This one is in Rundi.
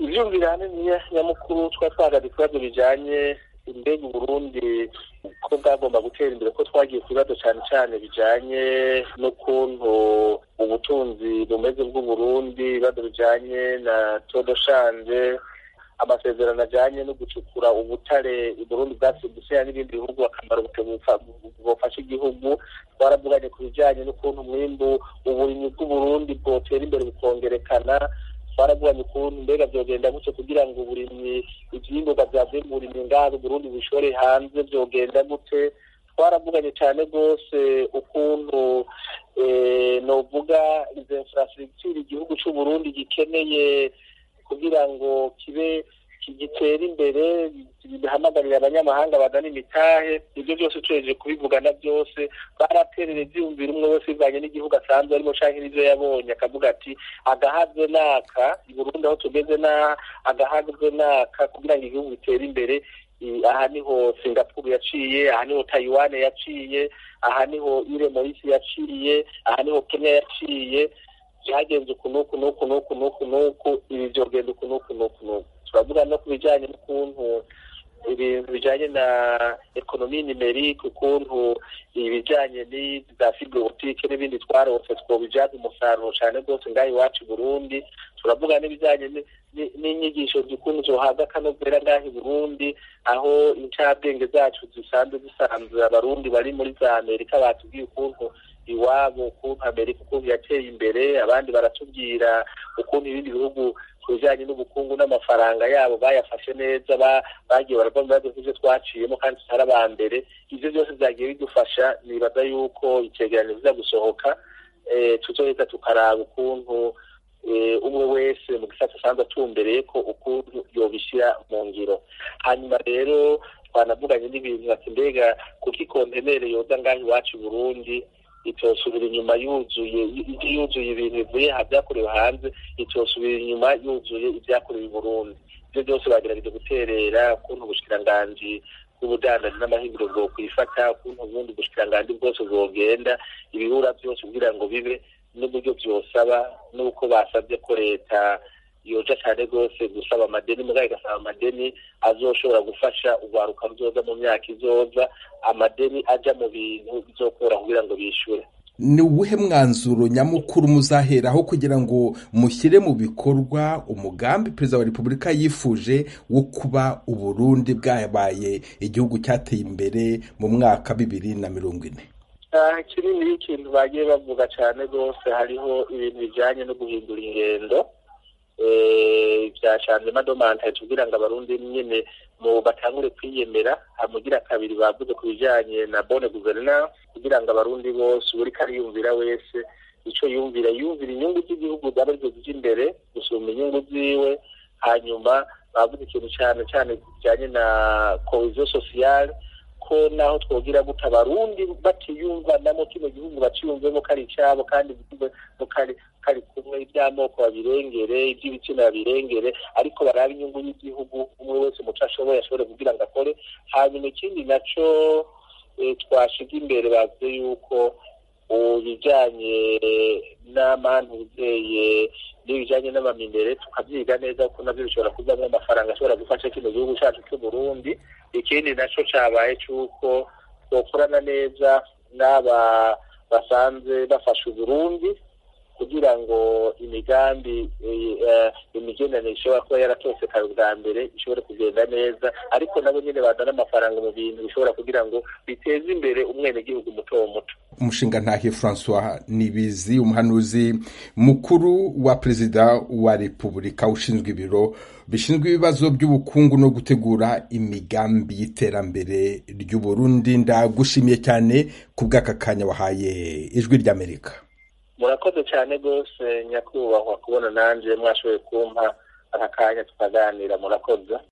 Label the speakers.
Speaker 1: ivyumvira hanini nyamukuru twari twahagaze ibibazo bijanye mbega uburundi ko bwagomba gutera imbere ko twagiye ku bibazo cyane cyane bijanye n'ukuntu ubutunzi bumeze bw'uburundi ibibazo bijanye na todoshanje amasezerano ajanye no gucukura ubutare uburundi bwasimbutse n'ibindi bihugu akamaro bufasha igihugu twaravuganye ku bijanye n'ukuntu umwimbu uburimyi bw'uburundi bwotera imbere bukongerekana twaravuganye ukuntu mbega vyogenda gutyo kugira ngo uburimyi ivyimburwa vyavuye mu burimyi ngaho uburundi bushore hanze vyogenda gute twaravuganye cyane rwose ukuntu novuga izo infrastructure igihugu c'uburundi gikeneye kugira ngo kibe gitera imbere bihamagarira abanyamahanga bazana imitahe ibyo byose tuhejeje kubivugana byose baraterera ivyumvira umwe wese bivanye n'igihugu asanzwe arimo canke n'ivyo yabonye akavuga ati agahazwe naka i burundi aho tugeze n'aha agahazwe naka kugira ngo igihugu gitere imbere aha niho singapuru yaciye aha niho taiwan yaciye aha niho ire morisi yaciye aha niho kenya yaciye byagenze uku n'uku n'uku n'uku n'uku n'uku ibi vyogenda uku n'uku n'uku n'uku turavuga no ku bijanye n'ukuntu ibintu bijanye na ekonomi nimerike ukuntu ibijanye za fibrobotike n'ibindi twarose twobijyaza umusaruro cyane rwose ngaho iwacu i burundi turavuga n'ibijanye n'inyigisho z'ukuntu zohabwa akanovera ngaho i burundi aho incabwenge zacu zisanzwe zisanzwe abarundi bari muri za amerika batubwiye ukuntu iwabo ukuntu amerika ukuntu yateye imbere abandi baratubwira ukuntu ibindi bihugu ku bijyanye n'ubukungu n'amafaranga yabo bayafashe neza bagiye barava mu bibazo nk'ibyo twaciyemo kandi tutari aba mbere ibyo byose byagiye bidufasha nibaza yuko icyegeranyo kiza gusohoka tuzoheza tukaraba ukuntu umwe wese mu gisata asanzwe atumbereye ko ukuntu yobishyira mu ngiro hanyuma rero twanavuganye n'ibintu ati mbega kuko ikontenere yoza ngaho iwacu i burundi itosubira inyuma yuzuye yuzuye ibintu bivuye aha byakorewe hanze itosubira inyuma yuzuye ibyakorewe i burundi ibyo byose bagerageje guterera ukuntu ubushikiranganji bw'ubudandaji n'amahinguriro bwo kwifata ukuntu ubundi ubushikiranganji bwose bwogenda ibibura byose kugira ngo bibe n'uburyo byosaba n'uko basabye ko leta yoja cyane rwose gusaba amadeni mugabo igasaba amadeni azoshobora gufasha urwaruka ruzoza mu myaka izoza amadeni aja mu bintu bizokora kugira ngo bishyure
Speaker 2: ni uwuhe mwanzuro nyamukuru muzaheraho kugira ngo mushyire mu bikorwa umugambi perezida wa repubulika yifuje wo kuba uburundi bwabaye igihugu cyateye imbere mu mwaka bibiri na mirongo ine
Speaker 1: kinini ikintu bagiye bavuga cyane rwose hariho ibintu bijyanye no guhindura ingendo bya shanzema domantaje kugira ngo abarundi nyine mu batangure kwiyemera hamugira kabiri bavuze ku bijyanye na bone guverinance kugira ngo abarundi bose buri kariyumvira wese icyo yumvira yumvira inyungu z'igihugu zaba arizo zijya imbere gusumba inyungu ziwe hanyuma bavuze ikintu cyane cyane kijyanye na koheziyo sosiyale ko naho twogira guta abarundi batiyumvanamo kino gihugu baciyumvemo ko ari icyabo kandi kari kumwe iby'amoko babirengere iby'ibitsina babirengere ariko baraba inyungu y'igihugu umwe wese umuco ashoboye ashobore kugira ngo akore hanyuma ikindi nacyo twashiga imbere bavuze yuko ibijyanye n'amantu uzeye n'ibijyanye n'amamindere tukabyiga neza kuko nabyo bishobora kuvamo amafaranga ashobora gufasha kino gihugu cyacu cy'u Burundi ikindi nacyo cyabaye cy'uko twakorana neza n'aba basanzwe bafasha uburundi kugira ngo imigambi imigenderanire ishobora kuba yaratosekaye ubwa mbere ishobore kugenda neza ariko nabo nyine bazana amafaranga mu bintu bishobora kugira ngo biteze imbere umwenegihugu muto muto
Speaker 2: umushinga ntahe francois nibizi umuhanuzi mukuru wa perezida wa repubulika ushinzwe ibiro bishinzwe ibibazo by'ubukungu no gutegura imigambi y'iterambere ry'uburundi ndagushimiye cyane ku bw'aka kanya wahaye ijwi ry'amerika
Speaker 1: murakoze cyane rwose nyakubahwa kubona nanjye mwashoboye kumpa aka kanya tukaganira murakoze